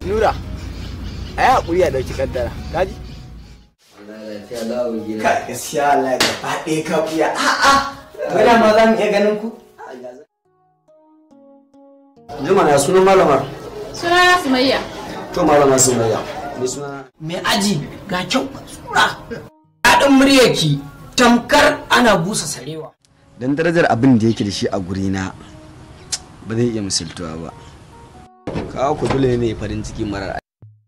nura a yi haƙuri a ɗauki kaddara kaji ka gaskiya Allah ya gaba ɗaya ka buya a'a wala ma za mu iya ganin ku Juma na sunan malamar. Sunana Sumayya. To malama Sumayya. Ni suna mai aji ga kyau tsura daɗin muryarki tamkar ana busa sarewa dan darajar abin da yake da shi a gurina ba zai iya misaltuwa ba. Kawo ku dole ne farin ciki marar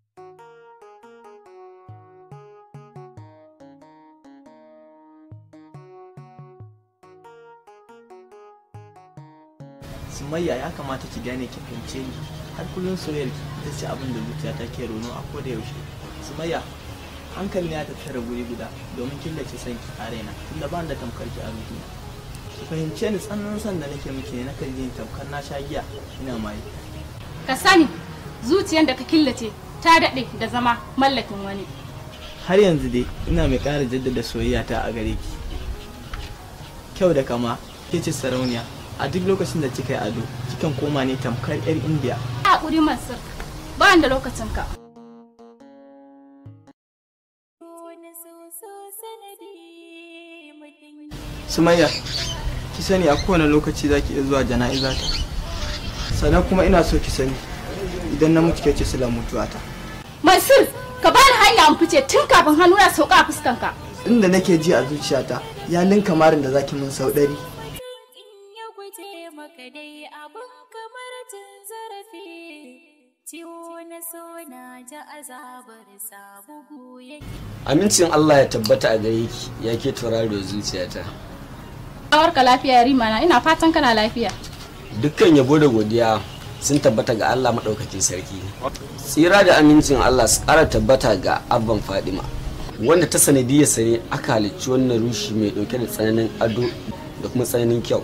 sumayya ya kamata ki gane ki fahimce ni har kullum soyayyar ki ita ce abin da zuciya ta ke rono a koda yaushe sumayya hankali ya tattara guri guda domin killace son ki a raina tunda ba da tamkar ki a ruhina ki fahimce ni tsananin son da nake miki ne nakan ji tamkar na sha giya ina maye Ka sani zuciyar da ka killace ta daɗe da zama mallakin wani. har yanzu dai ina mai ƙara jaddada soyayya ta a gare ki kyau da kama ke ce sarauniya a duk lokacin da kika yi ado kikan koma ne tamkar 'yar indiya Haƙuri Mansur, ba da lokacin ka. sumayya ki sani a kowane lokaci za ki iya zuwa jana'iza ta sannan kuma ina so ki sani idan na mutu ke ce sila mutuwata Mansur, ka bani hanya in fice tun kafin hannu ya sauka a fuskanka. inda nake ji a zuciyata ya linka marin da zaki min sau ɗari ya guje maka dai abin kamar cin zarafi ciwo na so na ji azabar sa bugu yake Amincin Allah ya tabbata a gare ki ya ke tauraro zuciyata. Awarka lafiya Rima na ina fatan kana lafiya. Dukkan yabo da godiya sun tabbata ga Allah maɗaukakin sarki. Tsira da amincin Allah su ƙara tabbata ga abban Fadima. Wanda ta sanadiyar sare aka halicci wannan rushi mai ɗauke da tsananin ado da kuma tsananin kyau.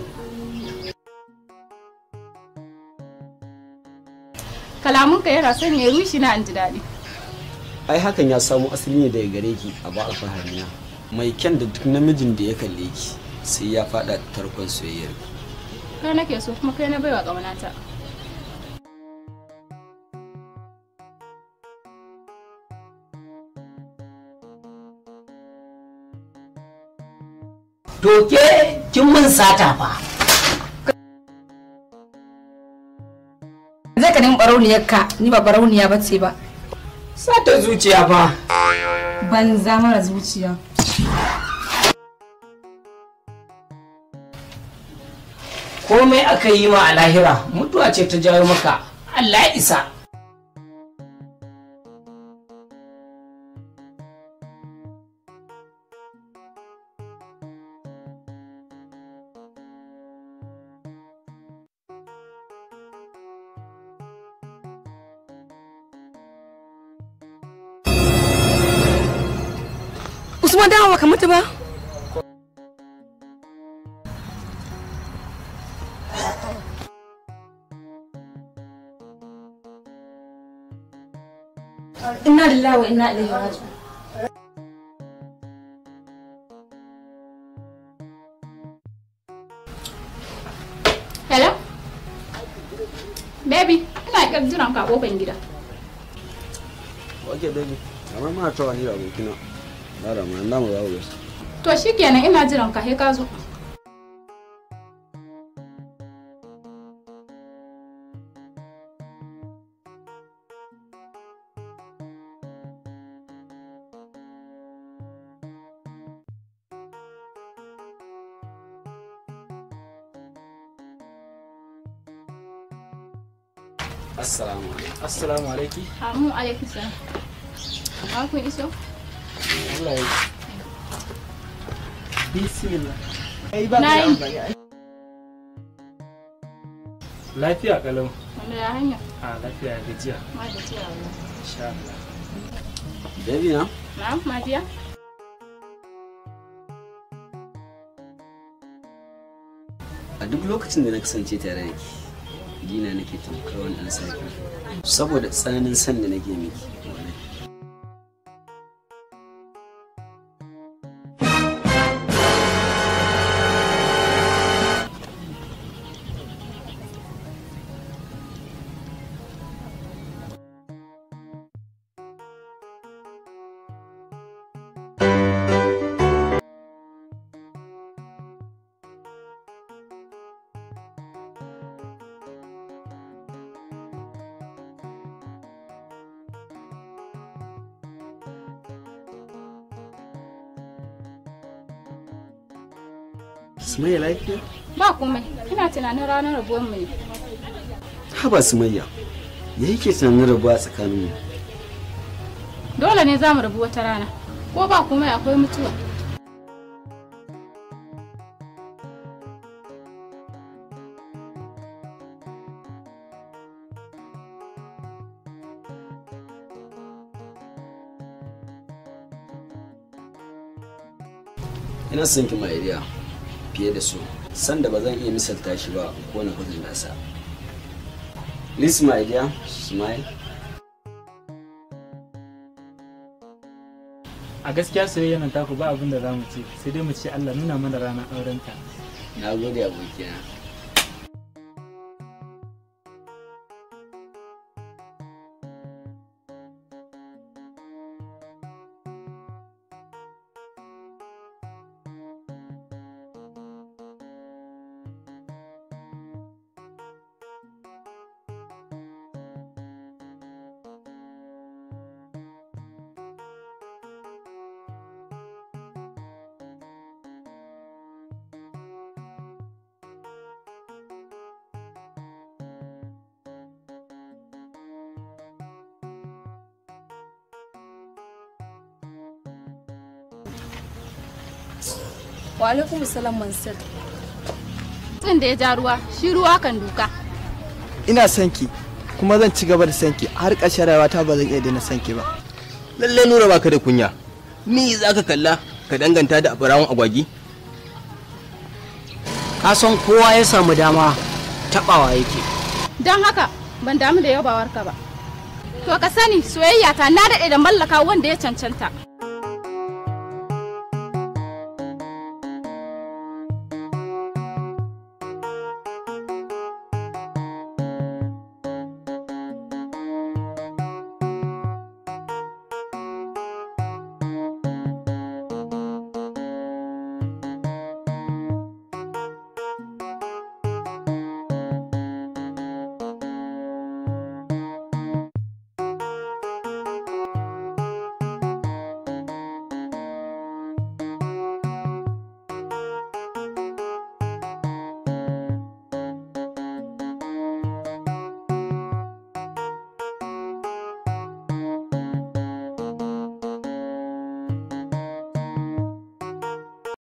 Kalamunka yana sanya rushi na in ji daɗi. Ai hakan ya samo asali ne daga gare ki a ba alfaharina. Mai kyan da duk namijin da ya kalle ki sai ya faɗa tarkon soyayyar ki. Kai nake so kuma kai na baiwa ƙaunata. doke kin mun sata fa zai ka nemi barauniyar ka ni ba barauniya ba ce ba sata zuciya fa banza mara zuciya komai aka yi ma a lahira mutuwa ce ta jawo maka Allah ya isa usman dawo ka mutu ba inna lillahi wa inna ilaihi raji'un Hello? Baby, ina ƙyar jiran ka a ƙofar gida. Ok baby. Amma ma ta wani abokina. Ba da ma na mu za ku To shikenan ina jiran ka sai ka zo. Assalamu alaikum. assalamu alaikum Amu alaikum salam. Amma kun iso? Allah ya bismillah ai ba Na ka yi. amfani ai Lafiya kalau. Wanda ya hanya? A lafiya gajiya. Ma da ciya wallahi. Insha Allah. Baby na? Na'am, Madiya? A duk lokacin da na kasance tare da ki, dina nake tamkar wani ɗan sarki. Saboda tsananin san da nake miki. wallahi. sumayya lafiya ba komai ina tunanin ranar rabuwar mu ne haba sumayya ya yake tunanin rabuwa tsakaninmu dole ne za mu rabu wata rana ko ba komai akwai mutuwa ina son ki ma'ariya fiye da su sanda ba zan iya misalta shi ba ko na kudin nasa Listen, my dear, smile. a gaskiya soyayya nan taku ba abin da za mu ce sai dai mu ce Allah nuna mana ranar aurenta Na gode abokina. Wa alaikum salam Mansur. tsin da ya ja ruwa shi ruwa kan duka ina son ki kuma zan ci gaba da son ki har ƙarshen rayuwata ba zan iya daina son ki ba lalle nura baka da kunya ni za ka kalla ka danganta da abarawon agwagi ka san kowa ya samu dama tabawa yake don haka ban damu da yabawarka ba to ka sani soyayya ta na daɗe da mallaka wanda ya cancanta